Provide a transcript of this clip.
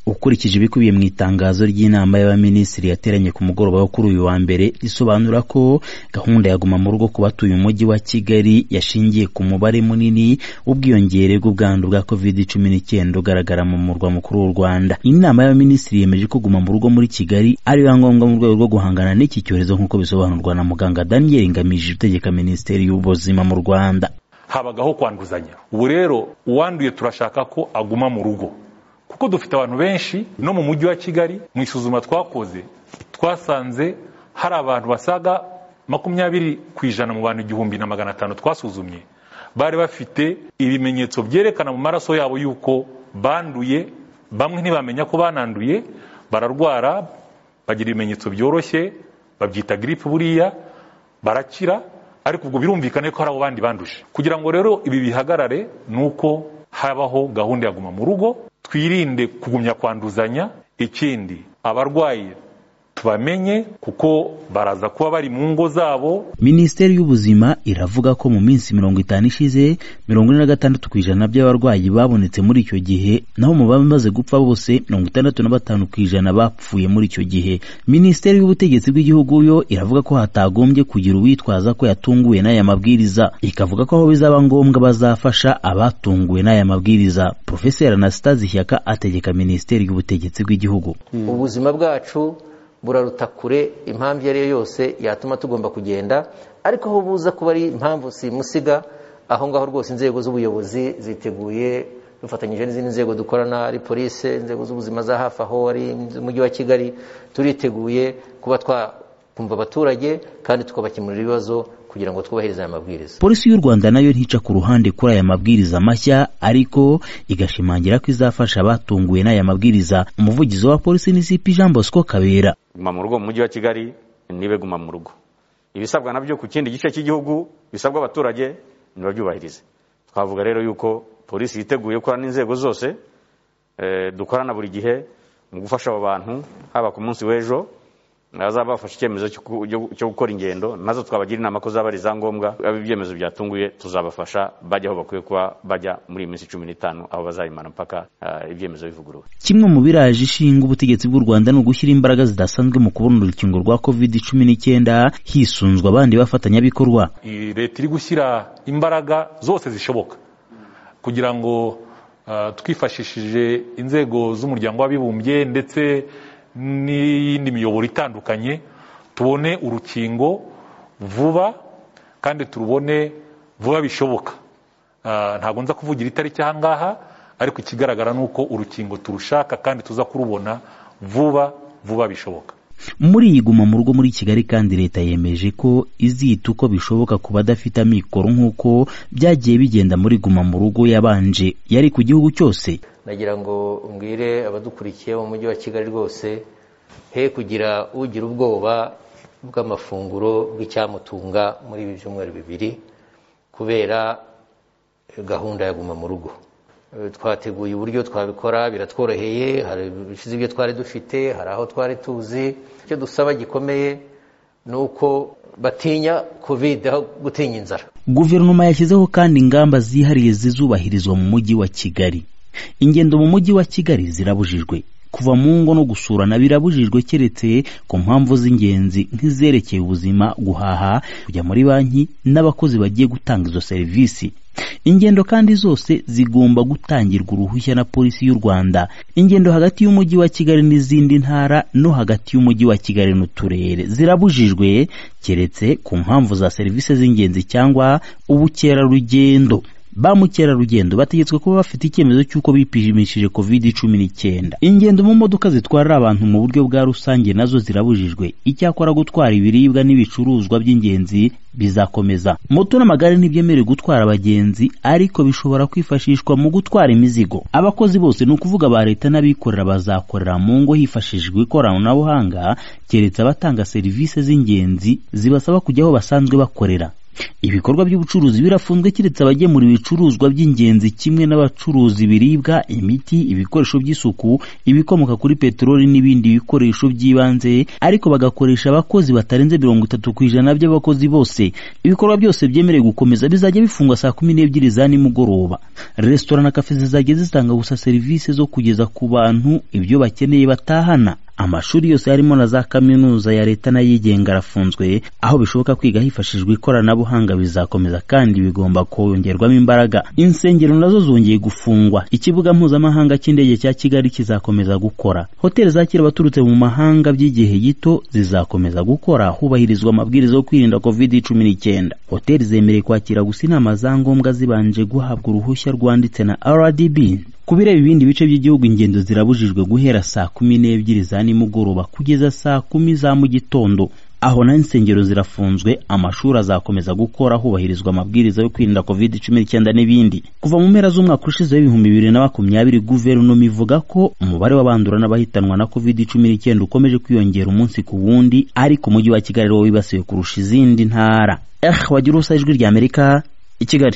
ukurikije ibikubiye mu itangazo ry'inama y'abaminisitiri yateranye ku mugoroba wo kuri uyu wa mbere risobanura ko gahunda ya guma mu rugo ku batuye umujyi wa Kigali yashingiye ku mubare munini w'ubwiyongere bw'ubwandu bwa covid cumi n'icyenda ugaragara mu murwa mukuru w'u Rwanda inama y'abaminisitiri yemeje ko guma mu rugo muri Kigali ari yo ngombwa mu rwego rwo guhangana n'iki cyorezo nk'uko bisobanurwa na muganga Daniel Ngamije utegeka minisiteri y'ubuzima mu Rwanda habagaho kwanduzanya ubu rero uwanduye turashaka ko aguma mu rugo kuko dufite abantu benshi no mu mujyi wa kigali mu isuzuma twakoze twasanze hari abantu basaga makumyabiri ku ijana mu bantu igihumbi na magana atanu twasuzumye bari bafite ibimenyetso byerekana mu maraso yabo yuko banduye bamwe ntibamenya ko bananduye bararwara bagira ibimenyetso byoroshye babyita giripe buriya barakira ariko ubwo birumvikane ko hari abo bandi banduje kugira ngo rero ibi bihagarare ni uko habaho gahunda ya guma mu rugo twirinde kugumya kwanduzanya ikindi abarwayi tubamenye kuko baraza kuba bari mu ngo zabo minisiteri y'ubuzima iravuga ko mu minsi mirongo itanu ishize mirongo ine na gatandatu ku ijana by'abarwayi babonetse muri icyo gihe naho mu bamaze gupfa bose mirongo itandatu na batanu ku ijana bapfuye muri icyo gihe minisiteri y'ubutegetsi bw'igihugu yo iravuga ko hatagombye kugira uwitwaza ko yatunguwe n'aya mabwiriza ikavuga ko aho bizaba ngombwa bazafasha abatunguwe n'aya mabwiriza profeseri anastasi shyaka ategeka minisiteri y'ubutegetsi bw'igihugu ubuzima bwacu buraruta kure impamvu iyo ari yo yose yatuma tugomba kugenda ariko aho buza kuba ari impamvu simusiga aho ngaho rwose inzego z'ubuyobozi ziteguye dufatanyije n'izindi nzego dukorana ari polise inzego z'ubuzima za hafi aho ari umujyi wa kigali turiteguye kuba twakumva abaturage kandi tukabakemurira ibibazo kugira ngo twubahirize aya mabwiriza polisi y'u rwanda nayo ntica ku ruhande kuri aya mabwiriza mashya ariko igashimangira ko izafasha abatunguwe n'aya mabwiriza umuvugizi wa polisi ni sipi jean bosco kabera guma mu rugo mu mujyi wa kigali nibe guma mu rugo ibisabwa nabyo ku kindi gice cy'igihugu bisabwa abaturage nibabyubahirize twavuga rero yuko polisi yiteguye gukora n'inzego zose dukorana buri gihe mu gufasha abo bantu haba ku munsi w'ejo abazaba bafashe icyemezo cyo gukora ingendo nazo twabagira inama ko zaba ari izangombwa aba ibyemezo byatunguye tuzabafasha bajya aho bakwiye kuba bajya muri iyi minsi cumi n'itanu aho bazayimana mpaka ibyemezo bivuguruwe kimwe mu biraje ishinga ubutegetsi bw'u rwanda ni ugushyira imbaraga zidasanzwe mu kubona urukingo rwa covid cumi n'icyenda hisunzwe abandi bafatanyabikorwa leta iri gushyira imbaraga zose zishoboka kugira ngo twifashishije inzego z'umuryango w'abibumbye ndetse n'iyindi miyoboro itandukanye tubone urukingo vuba kandi turubone vuba bishoboka ntabwo nza kuvugira itariki aha ngaha ariko ikigaragara ni uko urukingo turushaka kandi tuza kurubona vuba vuba bishoboka muri iyi guma mu rugo muri kigali kandi leta yemeje ko izita uko bishoboka ku badafite amikoro nk'uko byagiye bigenda muri guma mu rugo yabanje yari ku gihugu cyose nagira ngo mbwire abadukurikiye mu mujyi wa kigali rwose he kugira ugira ubwoba bw'amafunguro bw'icyamutunga muri ibi byumweru bibiri kubera gahunda ya guma mu rugo twateguye uburyo twabikora biratworoheye hari ibishize ibyo twari dufite hari aho twari tuzi icyo dusaba gikomeye ni uko batinya covid aho gutinya inzara guverinoma yashyizeho kandi ingamba zihariye zizubahirizwa mu mujyi wa kigali ingendo mu mujyi wa kigali zirabujijwe kuva mu ngo no gusurana birabujijwe keretse ku mpamvu z'ingenzi nk'izerekeye ubuzima guhaha kujya muri banki n'abakozi bagiye gutanga izo serivisi ingendo kandi zose zigomba gutangirwa uruhushya na polisi y'u rwanda ingendo hagati y'umujyi wa kigali n'izindi ntara no hagati y'umujyi wa kigali n'uturere zirabujijwe keretse ku mpamvu za serivisi z'ingenzi cyangwa ubukerarugendo ba mukerarugendo bategetswe kuba bafite icyemezo cy'uko bipimishije covid cumi n'icyenda ingendo mu modoka zitwarira abantu mu buryo bwa rusange nazo zirabujijwe icyakora gutwara ibiribwa n'ibicuruzwa by'ingenzi bizakomeza moto n'amagare ntibyemerewe gutwara abagenzi ariko bishobora kwifashishwa mu gutwara imizigo abakozi bose ni ukuvuga ba leta n'abikorera bazakorera mu ngo hifashishijwe ikoranabuhanga keretse abatanga serivisi z'ingenzi zibasaba kujya aho basanzwe bakorera ibikorwa by'ubucuruzi birafunzwe keretse abagemura ibicuruzwa by'ingenzi kimwe n'abacuruza ibiribwa imiti ibikoresho by'isuku ibikomoka kuri peteroli n'ibindi bikoresho by'ibanze ariko bagakoresha abakozi batarenze mirongo itatu ku ijana by'abakozi bose ibikorwa byose byemerewe gukomeza bizajya bifungwa saa kumi n'ebyiri za nimugoroba resitora na kafe zizajya zitanga gusa serivisi zo kugeza ku bantu ibyo bakeneye batahana amashuri yose harimo na za kaminuza ya leta n'ayigenga arafunzwe aho bishoboka kwiga hifashishijwe ikoranabuhanga bizakomeza kandi bigomba kongerwamo imbaraga insengero nazo zongeye gufungwa ikibuga mpuzamahanga cy'indege cya kigali kizakomeza gukora hoteli zakira abaturutse mu mahanga by'igihe gito zizakomeza gukora hubahirizwa amabwiriza yo kwirinda covid cumi n'icyenda hoteli zemerewe kwakira gusa inama za ngombwa zibanje guhabwa uruhushya rwanditse na rdb ku bireba ibindi bice by'igihugu ingendo zirabujijwe guhera saa kumi n'ebyiri za nimugoroba kugeza saa kumi za mu gitondo aho na insengero zirafunzwe amashuri azakomeza gukora hubahirizwa amabwiriza yo kwirinda covid cumi n'icyenda n'ibindi kuva mu mpera z'umwaka ushize w'ibihumbi bibiri na makumyabiri guverinoma ivuga ko umubare w'abandura n'abahitanwa na covid cumi n'icyenda ukomeje kwiyongera umunsi ku wundi ariko umujyi wa kigali wo wibasiwe kurusha izindi ntara eh wagira ubusa ijwi ry'amerika i kigali